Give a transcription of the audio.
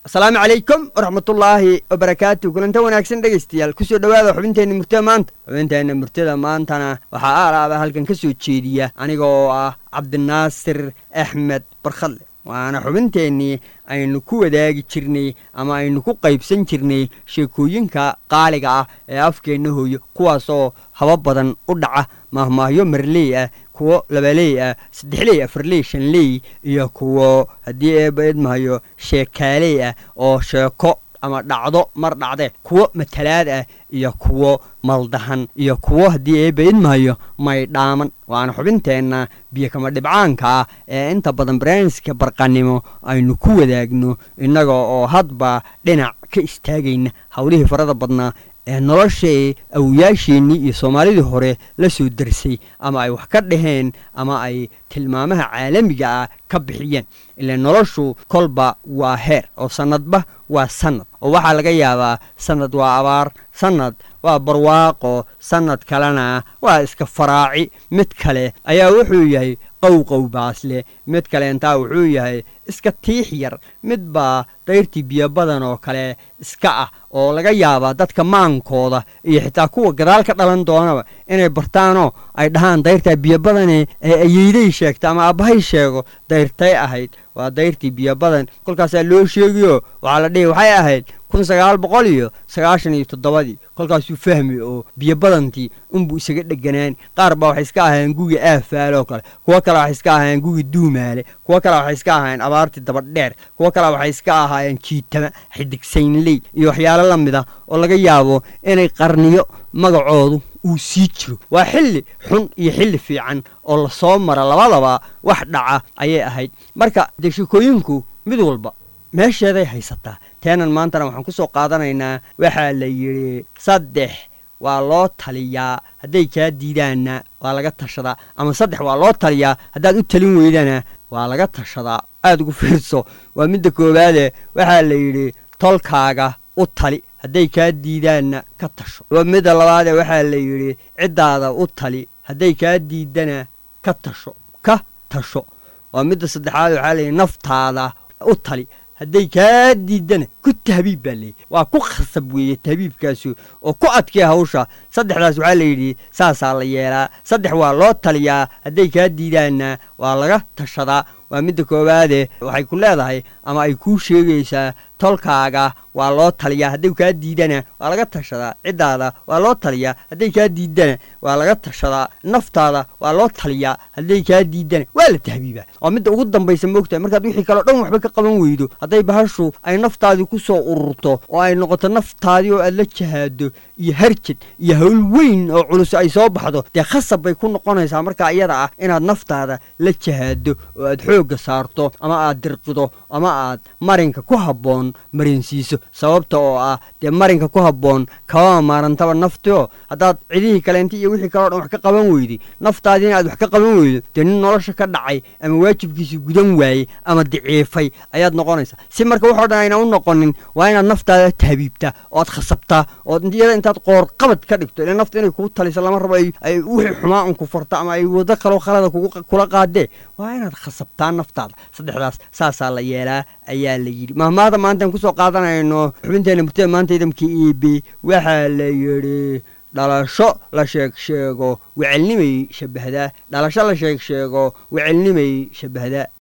asalaamu calaykum waraxmatullaahi wabarakaatu kulanta wanaagsan dhegaystayaal kusoo dhowaada xubinteenna murtada maanta xubinteenna murtada maantana waxaa aalaaba halkan ka soo jeediya aniga oo ah cabdinaasir axmed barkhadle waana xubinteennii aynu ku wadaagi jirnay ama aynu ku qaybsan jirnay sheekooyinka qaaliga ah ee afkeenna hooyo kuwaasoo haba badan u dhaca maahmaahyo marley ah kuwo labaley ah saddexley afarley shanley iyo kuwo haddii eeba idmahayo sheekaaley ah oo sheeko ama dhacdo mar dhacdee kuwo matalaad ah iyo kuwo maldahan iyo kuwo haddii eeba idmahayo maydhaaman waana xubinteenna biyo kama dhibcaanka ah ee inta badan barnaamijka barqanimo aynu ku wadaagno innaga oo hadba dhinac ka istaagayna howlihii farada badnaa ee noloshae awoyaasheennii iyo soomaalidii hore la soo darsay ama ay wax ka dhaheen ama ay tilmaamaha caalamiga ah ka bixiyeen ilaa noloshu kolba waa heer oo sannadba waa sannad oo waxaa laga yaabaa sannad waa abaar sannad waa barwaaqo sannad kalena waa iska faraaci mid kale ayaa wuxuu yahay qowqow baasle mid kaleentaa wuxuu yahay iska tiix yar mid baa dayrtii biyo badan oo kale iska ah oo laga yaabaa dadka maankooda iyo xitaa kuwa gadaal ka dhalan doonaba inay bartaanoo ay dhahaan dayrtaa biyo badane ee ayeyday sheegta ama aabbahay sheego dayrtay ahayd waa dayrtii biyo badan kolkaasaa loo sheegiyo waxaa la dhihi waxay ahayd kun sagaal boqol iyo sagaashan iyo toddobadii kolkaasuu fahmi oo biyo badantii unbuu isaga dheganaan qaar baa waxay iska ahaayeen gugi aafaaloo kale kuwo kale waxay iska ahaayeen gugi duumaale kuwo kale waxay iska ahaayeen abaartii dabadheer kuwo kale waxay iska ahaayeen jiitama xidigsaynley iyo waxyaalo la mid ah oo laga yaabo inay qarniyo magacoodu uu sii jiro waa xilli xun iyo xilli fiican oo lasoo mara labadaba wax dhaca ayay ahayd marka dee sheekooyinku mid walba meesheeday haysataa teenan maantana waxaan ku soo qaadanaynaa waxaa la yidhi saddex waa loo taliyaa hadday kaa diidaanna waa laga tashadaa ama saddex waa loo taliyaa haddaad u talin weydana waa laga tashadaa aad ugu fiirso waa midda koowaade waxaa la yidhi tolkaaga u tali hadday kaa diidaanna ka tasho waa midda labaadee waxaa la yidhi ciddaada u tali hadday kaa diidana ka tasho ka tasho waa midda saddexaad waxaa layidhi naftaada u tali hadday kaa diidana ku tahbiib baa leeyay waa ku khasab weeye tahbiibkaasu oo ku adkee hawsha saddexdaas waxaa layidhi saasaa la yeelaa saddex waa loo taliyaa hadday kaa diidaanna waa laga tashadaa waa midda koowaade waxay ku leedahay ama ay kuu sheegaysaa tolkaaga waa loo taliyaa hadday kaa diidana waa laga tashadaa ciddaada waa loo taliyaa hadday kaa diidana waa laga tashadaa naftaada waa loo taliyaa hadday kaa diidana waa la tahbiibaa waa midda ugu dambaysa moogtahay markaad wixii kaleo dhan waxba ka qaban weydo hadday bahashu ay naftaadii ku soo ururto oo ay noqoto naftaadii oo aad la jahaado iyo harjad iyo hawl weyn oo culus ay soo baxdo dee khasab bay ku noqonaysaa markaa iyada ah inaad naftaada la jahaado oo aad xoogga saarto ama aad dirqido ama aad marinka ku habboon marinsiiso sababta oo ah dee marinka ku habboon kabama maarantaba naftio haddaad cidihii kaleenta iyo wixii kaleo dhan wax ka qaban weyday naftaadiina aad wax ka qaban weydo dee nin nolosha ka dhacay ama waajibkiisii gudan waayey ama daciifay ayaad noqonaysaa si marka waxoo dhan ayna u noqonin waa inaad naftaada tahbiibtaa oo aad khasabtaa oo iyada intaad qoorqabad ka dhigto ila nafta inay kugu taliso lama rabo ay wixii xumaa un ku farto ama ay wado kaloo khalada kula qaadee waa inaad khasabtaa naftaada saddexdaas saasaa la yeelaa ayaa la yidhi mahmaada maantaan kusoo qaadanayno xubinteenna murtada maanta idamka eb waxaa la yidhi dhalasho la sheeg sheego wecelnimay shabbahdaa dhalasho la sheeg sheego wecelnimay shabbahdaa